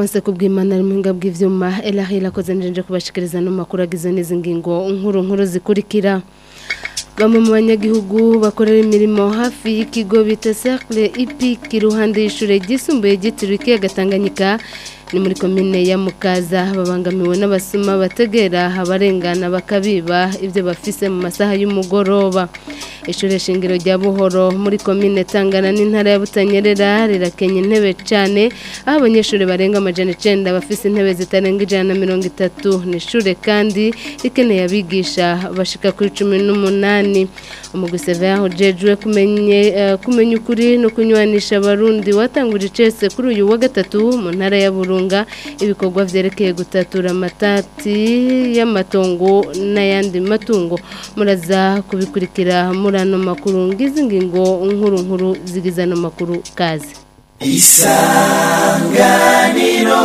Alphonse kubwimana ari muhinga bw'ivyuma Elahi lakoze nje kubashikiriza no makuru agize n'izi ngingo nkuru nkuru zikurikira bamwe mu banyagihugu bakorera imirimo hafi y'ikigo bita Cercle Epic iruhande y'ishure ryisumbuye ryitiriwe ikiyaga Tanganyika ni muri komine ya Mukaza babangamiwe n'abasuma bategera abarengana bakabiba ibyo bafise mu masaha y'umugoroba ishure shingiro rya Buhoro muri komine Tangana n'intara ya Butanyerera rirakenye intebe cyane aho abanyeshuri barenga amajana 9 bafise intebe zitarenga ijana na mirongo itatu ni ishure kandi rikeneye abigisha bashika kuri 18 umuguseve yaho jejwe kumenye uh, kumenya ukuri no kunywanisha abarundi watanguje cese kuri uyu wa gatatu mu ntara ya Burunga ibikorwa vyerekeye gutatura amatati y'amatongo n'ayandi matungo muraza kubikurikira muri ano makuru ngizi ngingo nkuru nkuru zigize ano makuru kazi isanganiro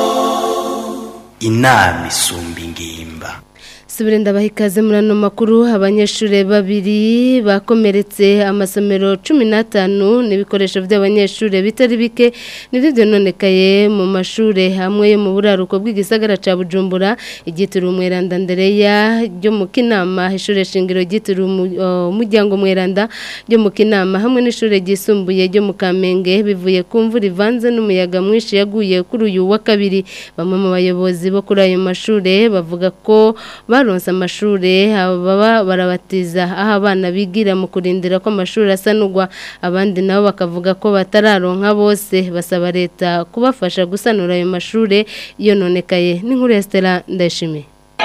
inama isumba ingimba Subire ndabaha ikaze muri ano makuru abanyeshuri babiri bakomeretse amasomero 15 n'ibikoresho by'abanyeshuri bitari bike nivyo byononekaye mu mashure hamwe yo mu buraruko bw'igisagara ca Bujumbura igitiro umweranda Ndereya ryo mu Kinama ishure shingiro gitiro umuryango mweranda ryo mu Kinama hamwe n'ishure ryisumbuye ryo mu Kamenge bivuye ku mvura ivanze n'umuyaga mwinshi yaguye kuri uyu wa kabiri bamwe mu bayobozi bo kuri ayo mashure bavuga ko baronse amashure baba barabatiza aho abana bigira mu kurindira ko amashuri asanurwa abandi nabo bakavuga ko batararonka bose basaba leta kubafasha gusanura ayo mashure yononekaye n'inkuru ya Stella Ndayishimiye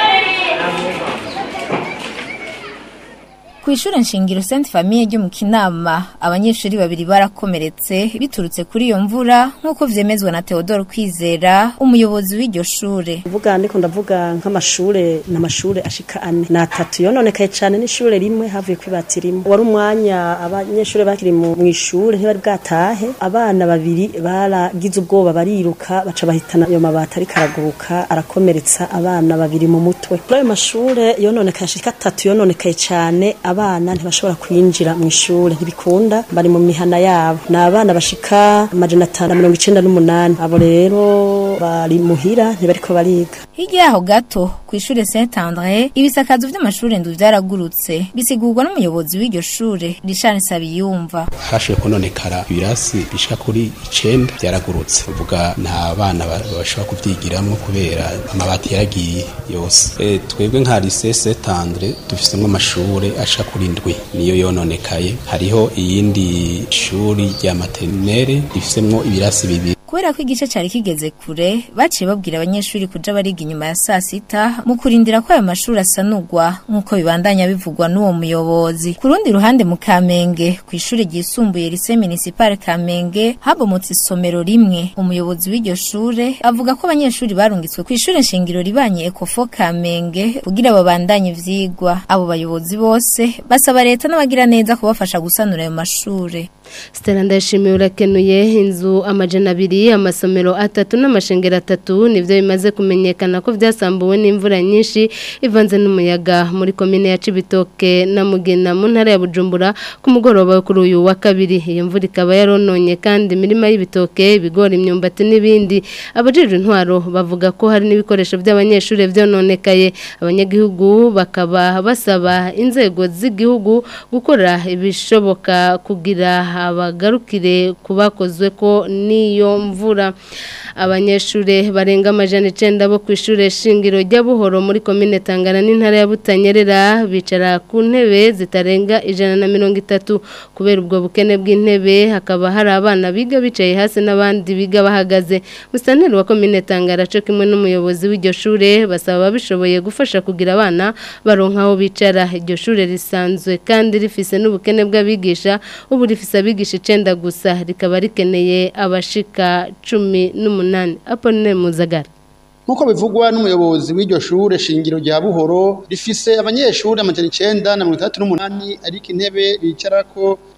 ku ishure nshingiro Sainte Famille ryo mu Kinama abanyeshuri babiri barakomeretse biturutse kuri iyo mvura nk'uko vyemezwa na Theodore Kwizera umuyobozi w'iryo shure uvuga ndiko ndavuga nk'amashure n'amashure ashika ane na atatu yononekaye cane n'ishure rimwe havuye kwibati rimwe wari umwanya abanyeshure bakiri mu ishure ntibari bwatahe abana babiri baragize ubwoba bariruka baca bahitana ayo mabati ariko araguruka arakomeretsa abana babiri mu mutwe kuri ayo mashure yononekaye ashika atatu yononekaye cane abana ntibashobora kwinjira mu ishure ntibikunda bari mu mihana yabo ni abana bashika amajana atanu na mirongo icenda n'umunani abo rero bari muhira ntibariko bariga hirya yaho gato ku ishure Saint Andre ibisakazo vy'amashure ndu vyaragurutse bisigurwa n'umuyobozi w'iryo shure Richard Sabiyumva hashoboye kononekara ibirasi bishika kuri icenda vyaragurutse uvuga nta bana bashobora kuvyigiramwo kubera amabati yaragiye yose e, twebwe nka lycée Saint Andre dufisemwo amashure ashika kuri ndwi niyo yononekaye hariho iyindi shuri rya maternelle rifisemwo ibirasi bibiri kubera ko igice cari kigeze kure baciye babwira abanyeshuri kuja bariga inyuma ya saa sita mu kurindira ko ayo mashuri asanurwa nk'uko bibandanya bivugwa n'uwo muyobozi ku rundi ruhande mu kamenge ku ishuri ryisumbuye lise municipal kamenge habomotse isomero rimwe umuyobozi w'iryo shure avuga ko abanyeshuri barungitswe ku ishure nshingiro ribanye ekofo kamenge kugira babandanye ivyigwa abo bayobozi bose basaba leta n'abagira neza kubafasha gusanura ayo mashure Stella ndashimiye urakenuye inzu amajana abiri amasomero atatu n'amashengero atatu nivyo bimaze kumenyekana ko vyasambuwe n'imvura nyinshi ivanze n'umuyaga muri komine ya Cibitoke na Mugina mu ntara ya Bujumbura ku mugoroba kuri uyu wa kabiri iyo mvura ikaba yarononye kandi imirima y'ibitoke ibigori imyumbati n'ibindi abajejwe intwaro bavuga ko hari n'ibikoresho by'abanyeshuri vyononekaye abanyagihugu bakaba basaba inzego z'igihugu gukora ibishoboka kugira abagarukire kubakozwe ko niyo mvura abanyeshure barenga amajana icenda bo ku ishure shingiro rya Buhoro muri komine Tangana n'intara ya Butanyerera bicara ku ntebe zitarenga ijana na mirongo itatu kubera ubwo bukene bw'intebe hakaba hari abana biga bicaye hasi n'abandi biga bahagaze musanteri wa komine Tangara cyo kimwe n'umuyobozi w'iryo shure basaba babishoboye gufasha kugira abana baronka aho bicara iryo shure risanzwe kandi rifise n'ubukene bw'abigisha ubu rifise abigisha icenda gusa rikaba rikeneye abashika cumi n'umunani aponine muzagara Nkuko bivugwa n'umuyobozi w'iryo shure shingiro rya Buhoro rifise abanyeshuri amajana icenda na mirongo itandatu n'umunani ariko intebe bicarako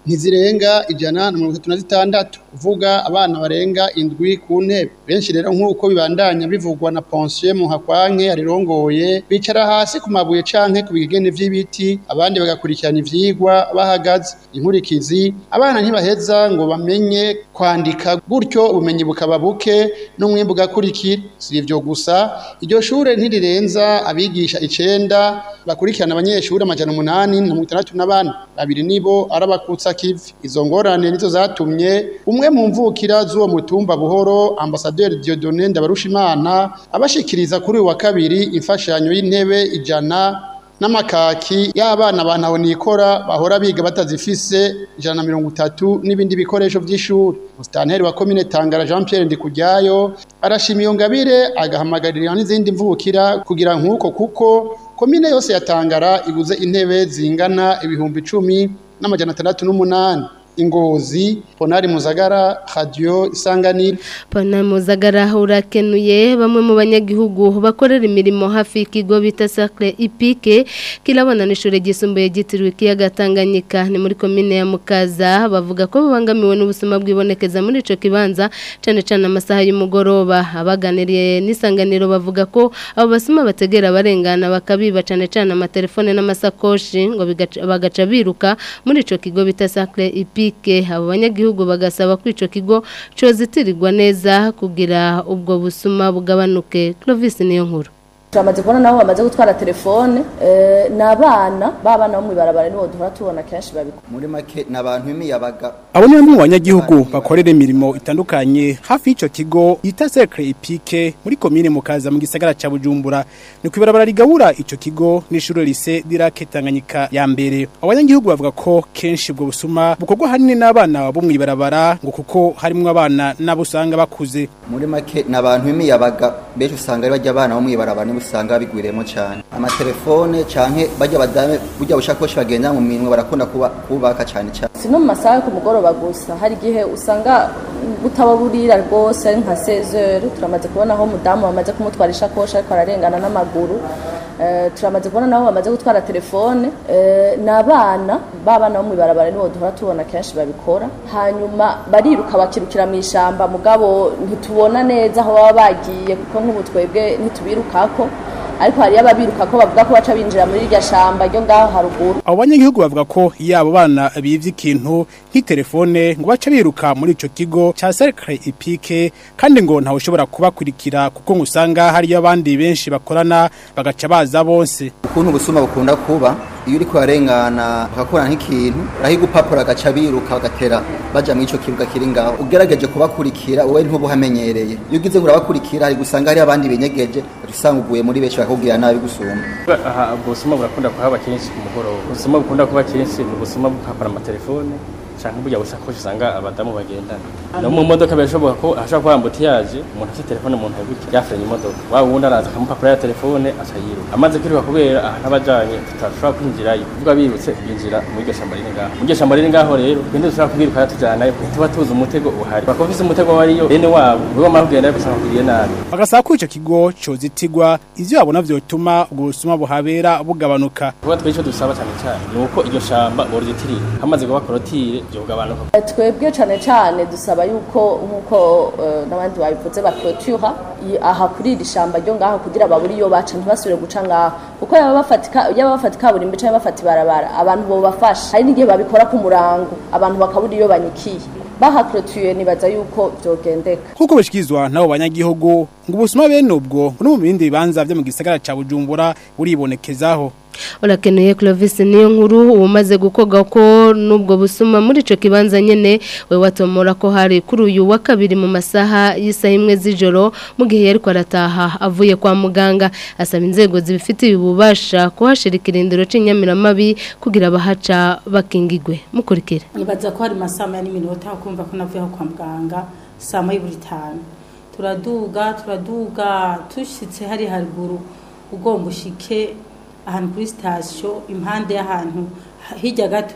ntizirenga ijana na mirongo itatu na zitandatu kuvuga abana barenga indwi ku ntebe benshi rero nk'uko bibandanya bivugwa na Ponsier Muhakwanke arirongoye bicara hasi ku mabuye canke ku bigegene vy'ibiti abandi bagakurikirana ivyigwa bahagaze inkurikizi abana ntibaheza ngo bamenye kwandika gutyo ubumenyi bukaba buke n'umwimbu ugakurikira si ivyo gusa iryo shure ntirirenza abigisha icenda bakurikirana abanyeshuri amajana umunani na mirongo itandatu na bane babiri nibo arabakutsa kivi izo ngorane nizo zatumye umwe mu mvukira z'uwo mutumba buhoro ambasaderi Dieudonne Ndabarushimana abashikiriza kuri uyu wa kabiri imfashanyo y'intebe ijana n'amakaki y'abana bantaho nikora bahora biga batazifise ijana na mirongo itatu n'ibindi bikoresho by'ishuri musitanteri wa komine tangara jean pierre ndikujyayo arashima iyo ngabire agahamagarira n'izindi mvukira kugira nk'uko kuko komine yose ya tangara ibuze intebe zingana ibihumbi icumi n'amajana atandatu n'umunani ingozi ponari muzagara radio isanganiro Pana muzagara urakenuye bamwe mu banyagihugu bakorera imirimo hafi y'ikigo bita Sacre Ipike kirabona n'ishure gisumbuye gitiriwe kiyaga Tanganyika ni muri komine ya Mukaza bavuga ko babangamiwe n'ubusuma bwibonekeza muri ico kibanza cane cane amasaha y'umugoroba abaganiriye n'isanganiro bavuga ko abo basuma bategera barengana bakabiba cane cane amatelefone n'amasakoshi ngo bigaca- bagaca biruka muri ico kigo bita Sacre Ipike abo banyagihugu bagasaba ko ico kigo cozitirirwa neza kugira ubwo busuma bugabanuke Clovis niyo nkuru turamaze kubona nabo bamaze gutwara telefone eh, ni abana b'abana bo mw'ibarabara nibo duhora tubona kenshi babikora muri make ni abantu b'imiyabaga Abo ni bamwe mu banyagihugu bakorera imirimo itandukanye hafi y'ico kigo yita Cercle Ipike muri komine Mukaza mu gisagara ca Bujumbura ni kwibarabara rigabura ico kigo n'ishure lise Dirake Tanganyika ya mbere abanyagihugu bavuga ko kenshi ubwo busuma bukorwa hanini n'abana bo mw'ibarabara ngo kuko harimwo abana nabo usanga bakuze muri make ni abantu b'imiyabaga benshi usanga ari bajya abana bo mw'ibarabara nibo usanga babigwiriyemo cyane amatelefone canke bajya badame burya bushakoshi bagenda mu minwe barakunda kuba kubaka cyane cyane si no mu masaha yo ku mugoroba gusa hari igihe usanga butaba burira rwose ari nka sezeri turamaze kubona aho umudamu bamaze kumutwara ishakoshi ariko ararengana n'amaguru Eh, turamaze kubona nabo bamaze gutwara telefone Eh, ni abana b'abana bo mw'ibarabara nibo duhora tubona kenshi babikora hanyuma bariruka bakirukira mu ishamba mugabo ntitubona neza aho baba bagiye kuko nk'ubu twebwe ntitubirukako ariko hariyo ababiruka ko bavuga ko baca binjira muri iryo shamba ryo ngaho haruguru abo banyagihugu bavuga ko iyo abo bana bivye ikintu nk'itelefone ngo baca biruka muri ico kigo ca Cercle Ipike kandi ngo ntawe ushobora kubakurikira kuko ngo usanga hariyo abandi benshi bakorana bagaca baza bose ukuntu ubusuma bukunda kuba iyo uri kuharengana bakakora nk'ikintu urahiga upapuro agaca biruka bagatera baja muri ico kibuga kiri ngaho ugerageje kubakurikira wowe ntubuhamenyereye iyo ugize ngo urabakurikira hari gusanga hari abandi binyegeje ugaca usanga uguye muri benshi bakakubwira nabi gusumba aha ubusuma burakunda kuhaba kenshi ku mugoroba ubusuma bukunda kuba kenshi ni ubusuma bwo kwakora amatelefone canke burya busakoshi usanga abadamu bagendana no mu modoka birashoboka ko hashobora kuba ambutiyaje umuntu afite telefone mu ntoki gutya yafrenye imodoka wa wundi araza akamupapuro ya telefone aca yiruka amaze kwiruka kubera ahantu abajanye tutashobora kwinjirayo kuvuga birutse binjira muri iryo shamba riri ngaho muri iryo shamba riri ngaho rero twende dushobora kubiruka yatujanayo tuba tuzi umutego uhari bakaba bafise umutego wariyo bene wabo nibo bamara kugenda gusanga kugiriye nabi bagasaba ko ico kigo cozitigwa ivyo babona vyotuma ubwo busuma buhabera bugabanuka kuba tw'ico dusaba cyane cyane ni uko iryo shamba boryitirira hamaze kuba korotire byo kugabanuka twebwe cyane cyane dusaba yuko nk'uko eh, n'abandi babivuze bakrotura aha kuri iri shamba ryo ngaho kugira baburi iyo baca ntibasubire guca ngaho kuko yaba bafatika yaba bafata kaburimbo cyangwa bafata ibarabara abantu bo bafasha hari n'igihe babikora ku murango abantu bakabura iyo banyikiye bahakrotuye nibaza yuko byogendeka kuko bishikizwa nabo banyagihugu ngo ubusuma bene ubwo no mu bindi bibanza vyo mu gisagara ca Bujumbura buribonekezaho urakeneye Clovis niyo nkuru umaze gukoga ko nubwo busuma muri ico kibanza nyene we watomora ko hari kuri uyu wa kabiri mu masaha y'isaha imwe z'ijoro mu gihe yari arataha avuye kwa muganga asaba inzego zibifitiye ububasha kuhashira ikirindiro c'inyamiramabi kugira abahaca bakingigwe mukurikira nibaza ko hari masaha ya n'iminota kumva ko navuye aho kwa muganga saa moya buri tanu turaduga turaduga tushitse hari haruguru ugomba ushike ahantu kuri sitasiyo impande y'ahantu hirya gato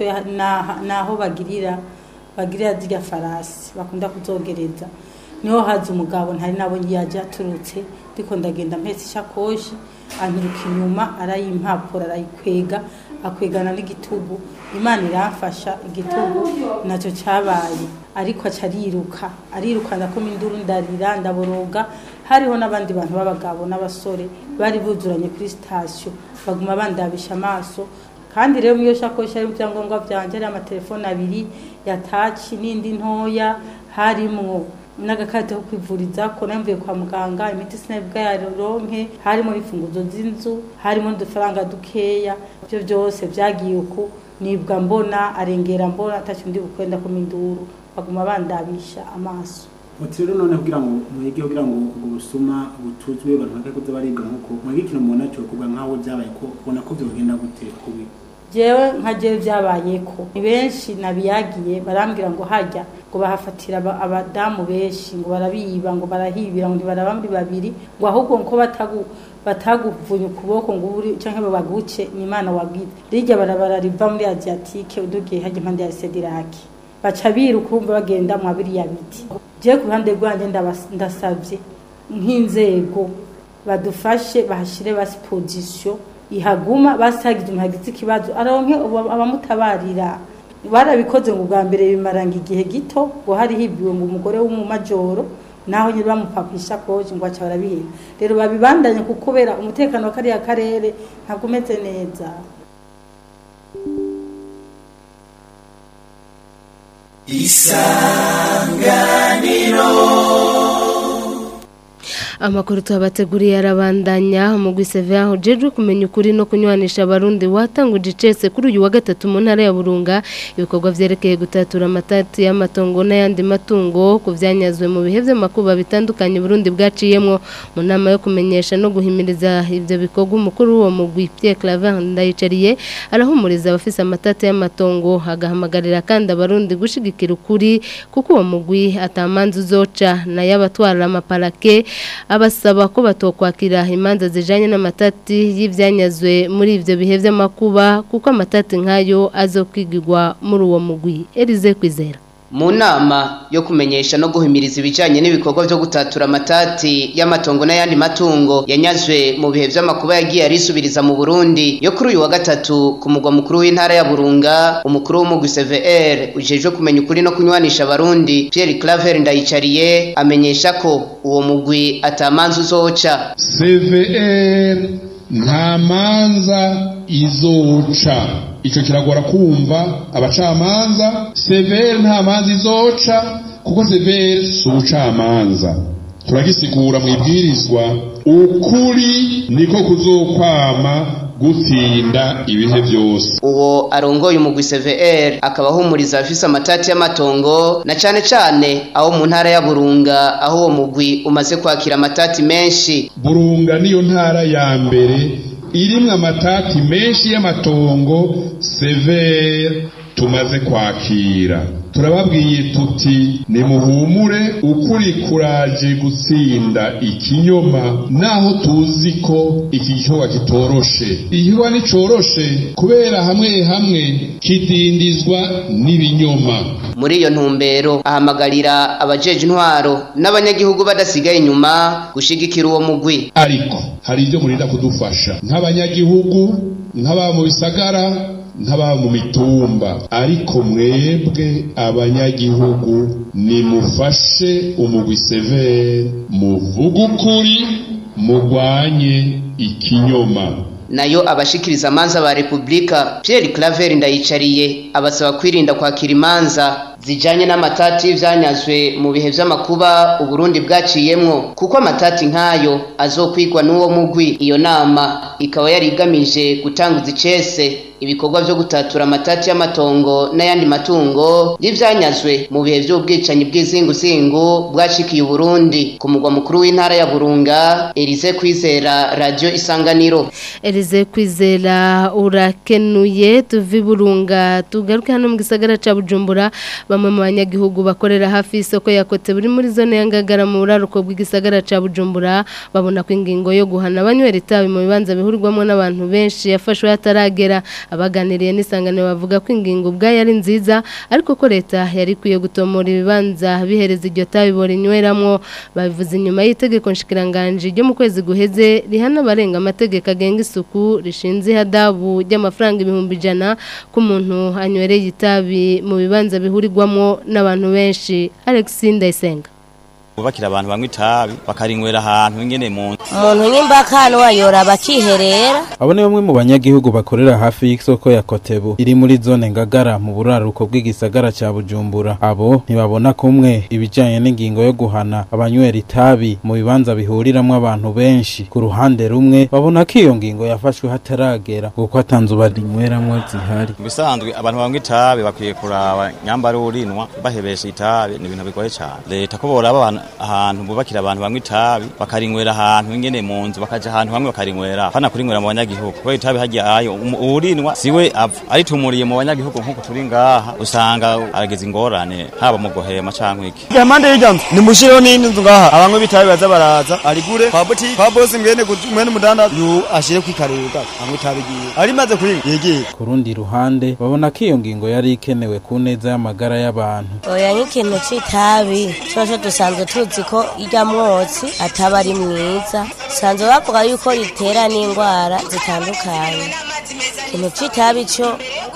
naho bagirira bagirira zirya farasi bakunda kuzogereza niho haza umugabo ntari nabo yaje aturutse ndiko ndagenda mpetse ishakoshi anturuka inyuma arayimpapuro arayikwega akwegana n'igitugu imana iramfasha igitugu nacyo cyabaye ariko aca ariruka ariruka ndakoma induru ndarira ndaboroga hariho n'abandi bantu b'abagabo n'abasore bari buzuranye kuri sitasiyo baguma bandabisha amaso kandi rero iyo shakoshi harimo ibyangombwa byanjye hari amatelefone abiri ya taci n'indi ntoya harimwo n'agakarita ko kwivuriza ko namvuye kwa muganga imiti sinabwa yaronke harimo imfunguzo z'inzu harimo udufaranga dukeya ibyo byose byagiye uku nibwa mbona arengera mbona atacyo ndi bukwenda ku minduru baguma bandabisha amaso Uti rero none kugira ngo mwege kugira ngo ubwo busuma butuzwe abantu bakako baribwa nkuko mwege ikintu mubona cyo kuvuga nkaho byabaye ko ubona ko byogenda gute kubi jewe nka jewe byabaye ko ni benshi nabiyagiye barambwira ngo hajya ngo bahafatira aba- abadamu benshi ngo barabiba ngo barahibira ngo ntibaraba muri babiri ngo ahubwo ngo batagu bataguvunye ukuboko ngo uri canke baguce ni imana wabwite rirya barabara riva muri asiatique udugiye hajya impande ya sediraki baca biruka urumva bagenda mwa biriya biti jewe ku ruhande rwanjye ndabas- ndasavye nk'inzego badufashe bahashire basi position ihaguma basagize umuntu agize ikibazo aronke ubu- abamutabarira barabikoze ngo bwa mbere bimaranga igihe gito ngo hari hibiwe ngo umugore w'umumajoro naho nyine bamupapisha koji ngo aca barabihera rero babibandanye kuko kubera umutekano wa kariya karere ntabwo umeze neza amakuru tuhabateguriye arabandanya umugwi Sevilla ujejwe kumenya ukuri no kunywanisha abarundi watanguje icese kuri uyu wa gatatu mu ntara ya Burunga ibikorwa vyerekeye gutatura amatati y'amatongo n'ayandi matungo ku vyanyazwe mu bihe vy'amakuba bitandukanye Burundi bwaciyemwo mu nama yo kumenyesha no guhimiriza ivyo bikorwa umukuru w'uwo mugwi Pierre Claver Ndayicariye arahumuriza abafise amatati y'amatongo agahamagarira kandi abarundi gushigikira ukuri kuko uwo mugwi atamanza uzoca na y'abatwara amaparake abasaba ko batokwakira imanza zijanye n'amatati y'ivyanyazwe muri ivyo bihe vy'amakuba kuko amatati nk'ayo azokwigirwa muri uwo mugwi Elize Kwizera mu nama yo kumenyesha no guhimiriza ibijyanye n'ibikorwa byo gutatura amatati y'amatongo n'ayandi matungo yanyazwe mu bihe by'amakuba yagiye arisubiriza mu burundi yo kuri uyu wa gatatu ku mugwa mukuru w'intara ya burunga umukuru w'umugwi cvr ujejwe kumenya ukuri no kunywanisha abarundi pierre claver ndayicariye amenyesha ko uwo mugwi atamanza uzoca cvr nta manza izoca icyo kiragora kumva abacamanza severe nta manza izoca kuko severe si ubucamanza turagisigura mu ibwirizwa ukuri niko kuzokwama gutsinda ibihe byose uwo arongoye umugwi cvr akaba ahumuriza abafise amatati y'amatongo na cane cane aho mu ntara ya burunga aho uwo mugwi umaze kwakira amatati menshi burunga niyo ntara ya mbere irimwo amatati menshi y'amatongo severe tumaze kwakira turababwiye tuti nimuhumure ukuri kuraje gutsinda ikinyoma naho tuzi ko iki gikorwa kitoroshe igikorwa nticoroshe kubera hamwe hamwe kidindizwa n'ibinyoma muri iyo ntumbero ahamagarira abajeje intwaro n'abanyagihugu badasigaye inyuma gushigikira uwo mugwi ariko hari ibyo murinda kudufasha nk'abanyagihugu nk'ababa mu bisagara nk'ababa mu mitumba ariko mwebwe abanyagihugu nimufashe umugwi severe muvuge ukuri murwanye ikinyoma nayo abashikiriza amanza ba repubulika pierre claver ndayicariye abasaba kwirinda kwakira imanza zijanye n'amatati y'ivyanyazwe mu bihe vy'amakuba uburundi bwaciyemwo kuko amatati nk'ayo azokwigwa n'uwo mugwi iyo nama ikaba yari igamije gutanguza icese ibikorwa vyo gutatura amatati y'amatongo n'ayandi matungo y'ivyanyazwe mu bihe vy'ubwicanyi bw'izinguzingu bwashikiye uburundi ku mugwa mukuru w'intara ya burunga elize kwizera radio isanganiro Elize Kwizera urakenuye tuvi burunga tugaruke hano mu gisagara ca Bujumbura bamwe mu banyagihugu bakorera hafi y'isoko yakote buri muri zone ya Ngagara mu buraruko bw'igisagara ca Bujumbura babona ko ingingo yo guhana abanywera itabi mu bibanza bihurirwamo n'abantu benshi yafashwe hataragera abaganiriye n'isanganiro bavuga ko ingingo ubwayo ari nziza ariko ko leta yari ikwiye gutomora ibibanza bihereza iryo tabi borinyweramwo babivuze inyuma y'itegeko nshikiranganje ryo mu kwezi guheze rihana abarenga amategeko agenga isuku rishinze ihadabu ry'amafaranga ibihumbi ijana ku muntu anywereye itabi mu bibanza bihurirwamo n'abantu benshi Alex Ndayisenga bubakira abantu banywa itabi bakarinywera ahantu ingene mu umuntu n'imbakano wayora bakiherera abo ni bamwe mu banyagihugu bakorera hafi y'isoko ya kotebu iri muri zone ngagara mu buraruko bw'igisagara cya bujumbura abo ntibabona kumwe ibijyanye n'ingingo yo guhana abanywera itabi mu bibanza bihuriramo abantu benshi ku ruhande rumwe babona ko iyo ngingo yafashwe hataragera kuko atanzu barinyweramo zihari mu bisanzwe abantu banywa itabi bakwiye kuraba nyambara urinwa bahebesha itabi ni ibintu bigoye cyane leta ko boraba abantu ahantu bubakira abantu banywa itabi bakarinywera ahantu ingene mu nzu bakaja ahantu hamwe bakarinywera hana kurinywera mu banyagihugu kubera itabi hagiye ayo urinwa siwe apfa aritumuriye mu banyagihugu nk'uko turi ngaha usanga arageza ingorane haba mu guhema canke iki Gamande y'ijambo nimushireho n'indi nzu ngaha abanywa bitabi baza baraza arigure kwa boutique kwa boss mwene mwene mudanda yu ashire kwikaruka anywa itabi giye arimaze kuri yegeye ku rundi ruhande babona ko iyo ngingo yari ikenewe ku neza y'amagara y'abantu oya nk'ikintu c'itabi cose dusanzwe tuzi ko irya mwotsi ataba ari mwiza sanzwe bavuga yuko ritera n'indwara zitandukanye ikintu c'itabi co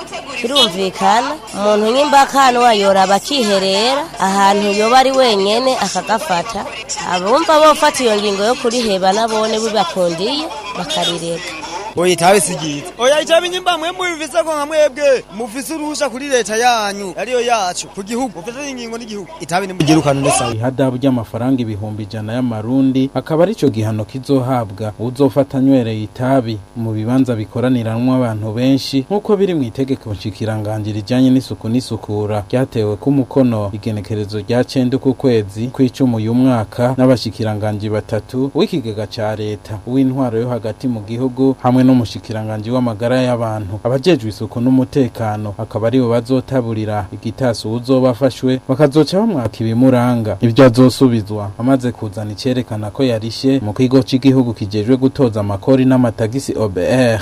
kirumvikana umuntu n'imbakano wayora bakiherera ahantu yoba ari wenyene akagafata abumva bofata iyo ngingo yo kuriheba nabone bibakundiye bakarireka oya itabi sigiza oya itabi nyimba mwe mubivise ko nka mwebwe mufise uruhusha kuri leta yanyu ariyo yacu ku gihugu mufise ingingo n'igihugu itabi nimugirukana nesa ihadabu ry'amafaranga ibihumbi ijana y'amarundi akaba arico gihano kizohabwa uzofata anywereye itabi mu bibanza bikoraniranwa abantu benshi nk'uko biri mu itegeko nshikiranganje rijanye n'isuku n'isukura ryatewe ku mukono igenekerezo rya cenda ku kwezi kw'icumi uyu mwaka n'abashikiranganje batatu w'ikigega ca leta uw'intwaro yo hagati mu gihugu hamwe n'umushikiranganji w'amagara y'abantu abajejwe isuku n'umutekano akaba aribo bazotaburira igitasu uzoba afashwe bakazoca bamwaka ibimuranga ibyo azosubizwa amaze kuzana icerekana ko yarishe mu kigo c'igihugu kijejwe gutoza amakori n'amatagisi OBR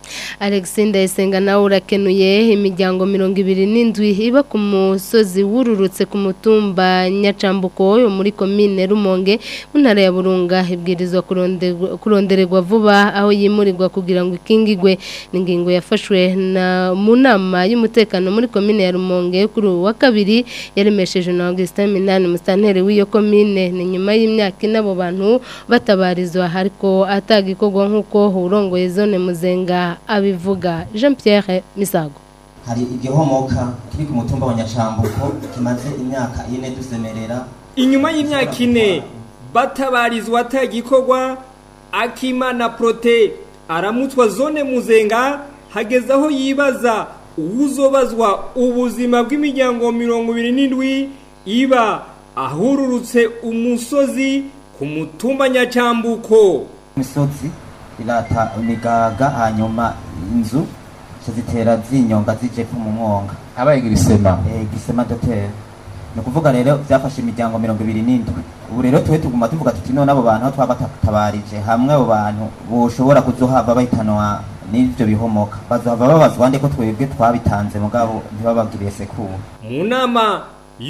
Alex Ndayisenga nawe urakenuye imiryango mirongo ibiri n'indwi iba ku musozi wururutse ku mutumba Nyacambuko yo muri komine Rumonge mu ntara ya Burunga ibwirizwa kurondererwa vuba aho yimurirwa kugira ngo ikingigwe n'ingingo yafashwe na mu nama y'umutekano muri komine ya Rumonge kuri wa kabiri yaremesheje na Augustin Minani mustantere w'iyo komine ni nyuma y'imyaka inabo bantu batabarizwa ariko atagikorwa nk'uko urongoye zone muzenga abivuga Jean Pierre Misago hari igihomoka kiri ku mutumba wa Nyacambuko kimaze imyaka ine dusemerera inyuma y'imyaka ine batabarizwa atagikorwa akimana prote aramutswa zone muzenga hageze aho yibaza uwuzobazwa ubuzima bw'imiryango mirongo ibiri n'indwi iba ahururutse umusozi ku mutumba nyacambuko imisozi irata imigaga hanyuma inzu zitera zinyonga zijepfo mu mwonga habaye igisema eh gisema dotere ni ukuvuga rero byafashe imiryango mirongo ibiri n'indwi ubu rero tuwe tuguma tuvuga tuti none abo bantu aho twabatabarije hamwe abo bantu boshobora kuzohava bahitanwa n'ivyo bihomoka bazohava babazwa nde ko twebwe twabitanze mugabo ntibabagiriye sekuru mu nama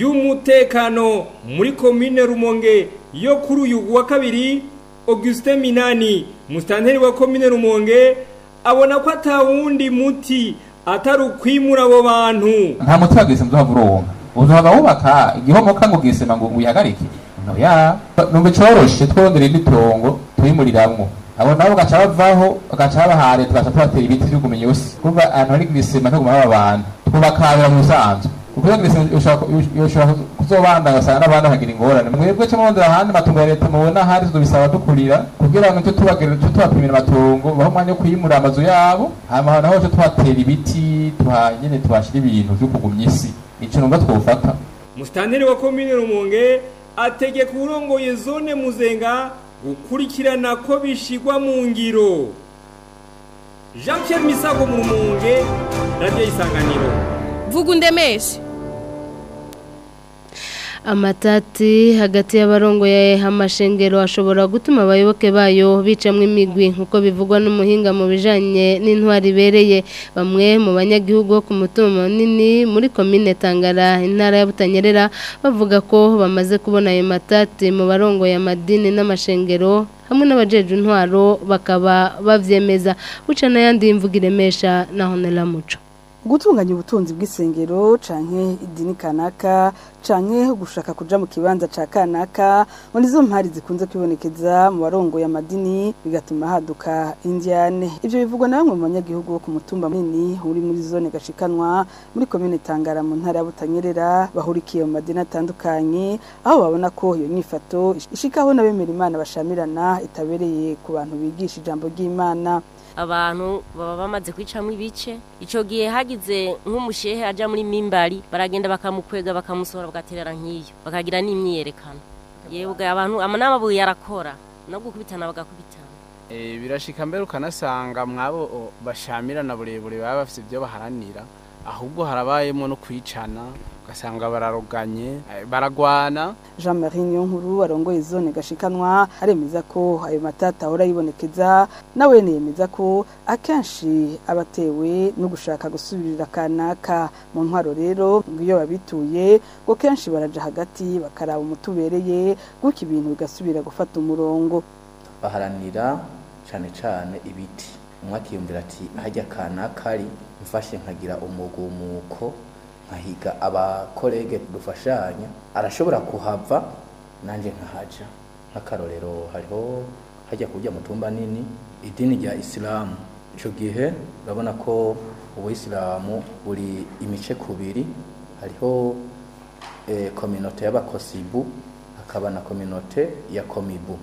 y'umutekano muri komine rumonge yo kuri uyu wa kabiri Augustin Minani mustanteri wa komine Rumonge abona ko atawundi muti atari ukwimura abo bantu nta muti wagise mzohava uronka uzohava wubaka igihomoka ngo gisema ngo wihagarike noya numva coroshe twongere n'itongo twimuriramwo abo nabo gaca bavaho bagaca babahare tugaca tubatera ibiti vy'ugumenye yose kumva ahantu hari gisema ntaguma haba abantu twubakabira mu busanzwe ukuvuga ngo ushobora kuzobanda ugasanga n'abandi bakagira ingorane mwebwe cyo murondera ahandi matungo ya leta mubona ahari tuzobisaba dukurira kugira ngo nicyo tubagirira nicyo tubapimira amatungo baho umwanya wo kwimura amazu yabo hanyuma naho cyo tuhatera ibiti tuhanyene tuhashira ibintu vyo kugumya isi ico numva twofata musitanteri wa komine rumonge ategeka urongoye zone muzenga gukurikirana ko bishigwa mu ngiro jean pierre misago mu rumonge radiyo isanganiro vuga undemeshe amatati hagati y'abarongoye amashengero ashobora gutuma abayoboke bayo bicamwe imigwi nk'uko bivugwa n'umuhinga mu bijanye n'intwari ibereye bamwe mu banyagihugu bo ku mutungo munini muri komine Tangara intara ya Butanyerera bavuga ko bamaze kubona ayo matati mu barongoye amadini n'amashengero hamwe n'abajeje intwaro bakaba bavyemeza buca n'ayandi imvuga iremesha na Honela Muco gutunganya ubutunzi bw'isengero canke idini kanaka canke gushaka kuja mu kibanza ca kanaka muri zo mpari zikunze kwibonekeza mu barongoye amadini bigatuma haduka indyane ivyo bivugwa na bamwe mu banyagihugu bo ku mutumba munini uri muri zone gashikanwa muri komine Tangara mu ntara ya Butanyerera bahurikiye mu madini atandukanye aho babona ko iyo nyifato ishikaho n'abemera Imana bashamirana itabereye ku bantu bigisha ijambo ry'Imana abantu baba bamaze kwicamo ibice icyo gihe hagize nk'umushehe ajya muri mimbari baragenda bakamukwega bakamusohora bagaterera nk'iyo bakagira n'imyiyerekano yewe abantu n'amabuye yarakora no gukubitana bagakubitana birashika mbere ukanasanga mwabo bashamirana burebure baba bafite ibyo baharanira ahubwo harabayemo no kwicana ugasanga bararoganye baragwana Jean Marie Nyonkuru arongoye zone gashikanwa aremeza ko ayo matata ahora yibonekeza nawe yemeza ko akenshi abatewe no gushaka gusubirira kanaka mu ntwaro rero iyo babituye ngo kenshi baraja hagati bakaraba umutubereye gutyo ibintu bigasubira gufata umurongo baharanira cyane cyane ibiti umwe akiyumvira ati hajya kanaka ari mfashe nkagira umugumuko nkahiga abakorege dufashanya arashobora kuhava nanjye nkahaja nk'akarorero hariho hajya kujya mu tumba nini idini rya isilamu icyo gihe urabona ko ubuyisilamu buri imice kubiri hariho kominote y'abakosibu hakaba na kominote ya komibu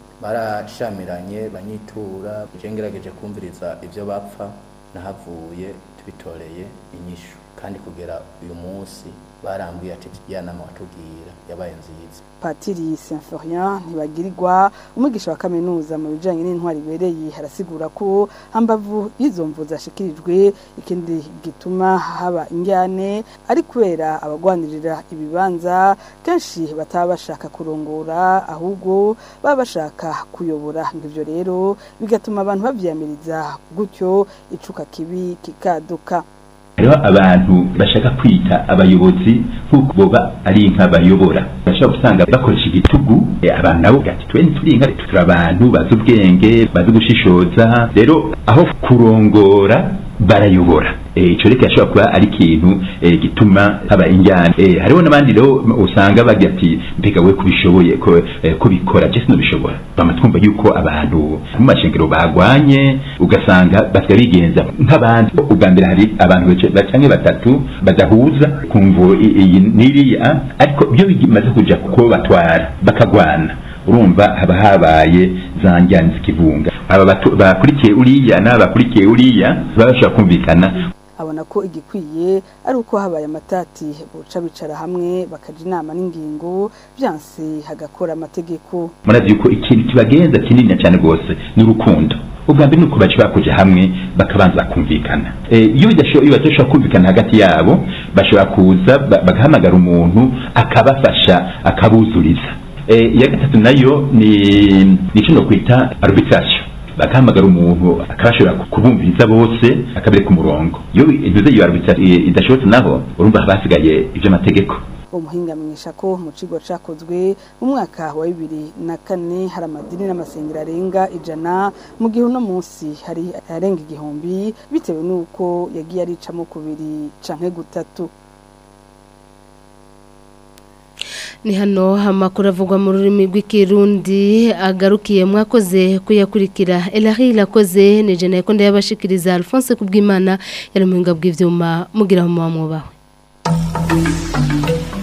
barashamiranye banyitura ngerageje kumviriza ibyo bapfa nahavuye tubitoreye inyishu kandi kugera uyu munsi barambwiye ati ya nama watubwira yabaye nziza patiri Symphorien ntibagirirwa umwigisha wa kaminuza mu bijanye n'intwari ibereye harasigura ko hambavu y'izo mvu zashikirijwe ikindi gituma haba injyane ari kubera abagwanirira ibibanza kenshi bataba bashaka kurongora ahubwo baba bashaka kuyobora ngivyo rero bigatuma abantu bavyamiriza gutyo icuka kibi kikaduka hariho abantu bashaka kwita abayobozi nk'uko boba ari inka bayobora bashobora gusanga bakoresha igitugu abantu nabo gati twe ntituri inka turi abantu bazi ubwenge bazi gushishoza rero aho kurongora barayobora icyo reka yashobora kuba ari ikintu gituma haba injyana hariho n'abandi rero usanga bagira ati mbega we kubishoboye kubikora jesi ntubishobora bama twumva yuko abantu mu mashengero bagwanye ugasanga basigaye bigenza nk'abandi ubwa mbere hari abantu bacanye batatu badahuza kumvo iyi n'iriya ariko byo bimaze kuja kuko batwara bakagwana urumva haba habaye za njyana zikivunga aba bakurikiye uriya n'aba bakurikiye uriya baba bashobora kumvikana abona ko igikwiye ari uko habaye amatati boca bicara hamwe bakaja inama n'ingingo byanse hagakora amategeko murazi yuko ikintu kibagenza kinini cyane rwose ni urukundo ubwa mbere ni uko bashobora kuja hamwe bakabanza bakumvikana iyo badashobora kumvikana hagati yabo bashobora kuza bagahamagara umuntu akabafasha akabuzuriza iya gatatu nayo ni icyo no kwita arbitration bagahamagara umuntu akabashobora kubumviriza bose akabereka umurongo iyo intuze iyo arbitration idashobotse naho urumva haba hasigaye iby'amategeko umuhinga amenyesha ko mu kigo cyakozwe mu mwaka wa bibiri na kane hari amadini n'amasengero arenga ijana mu gihe uno munsi hari arenga igihumbi bitewe n'uko yagiye aricamo kubiri canke gutatu ni hano amakuru avugwa mu rurimi rw'ikirundi agarukiye mwakoze kuyakurikira elari irakoze ni jena yakonda yabashikiriza alphonse kubw'imana yari mu bw'ibyuma mugira mu mwubawe